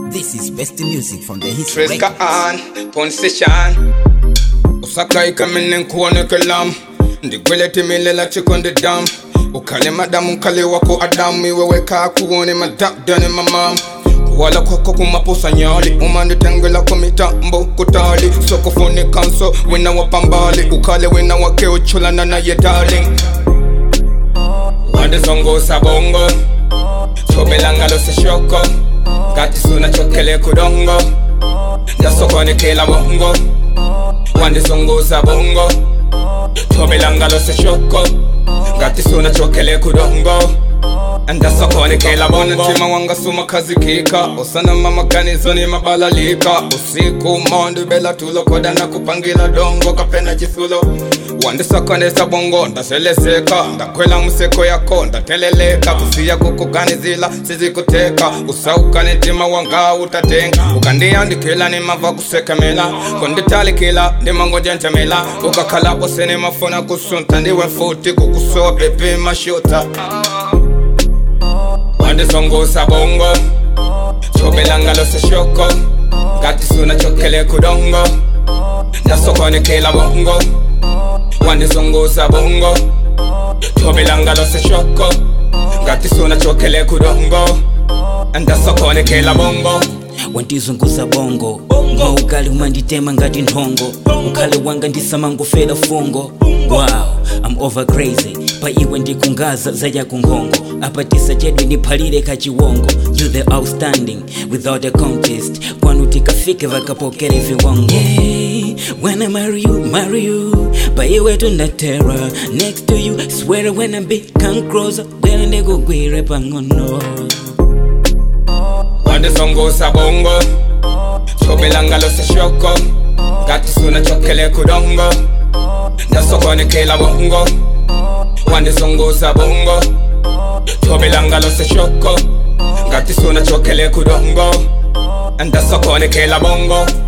This is best music from the Hits Triska Records. on, pon session Usaka ikamene nkuone kelam ndigwele timilela chikonde dam ukale madamu nkale wako adamu iweweka kuone madakdane mamam kuwala kwako kumapusa nyali umanditengela kwa mitambo kutali sokofoni kanso wina wapambali ukale wina wake uchulana naye darling wandizongosa bongo chobelangalo seshoko ngati suna chokele kudongo ndasokonekela bongo wandizunguza bongo chobelangalo seshoko ngati suna chokele kudongo ndasokonekela bongo ntima wanga suma kazikika usana mamaganizo ni mabalalika usiku mondi bela tulokoda na kupangila dongo kapena chisulo wandisokoneza bongo ndaselezeka ndakwela museko yako ndateleleka kusiya kukuganizila sizikuteka usaukane ntima wanga utatenga ukandiyandikila nimava kusekemela kunditalikila ndimangojenjemela ukakhalabo senimafuna kusunta ndiwe futi kukusowa pepe mashuta wandizongosa bongo chobelangalo seshoko ngati suna chokele kudongo ndasokonekela bongo wandizunguza bongo chobelangalo seshoko ngati suna chokele kudongo ndasokonekela bongo wandizunguza bongo maukali umanditema ngati nthongo ukhale wanga ndisamangofera fungo wow i'm over crazy pa iwe ndikungaza zayakunkhongo apatisa chedwe ndiphalire kachiwongo you the outstanding without a contest kwanu tikafike vakapokere viwongo yeah, when i marry you marry you pa iwe tunatera next to you swear when i become closer bwera ndikugwire pang'ono wandizunguza bongo chobelangalo seshoko ngati suna chokele kudongo ndasokonekela bongo wandizunguza bongo chobelangalo seshoko ngati suna chokele kudongo ndasokonekela bongo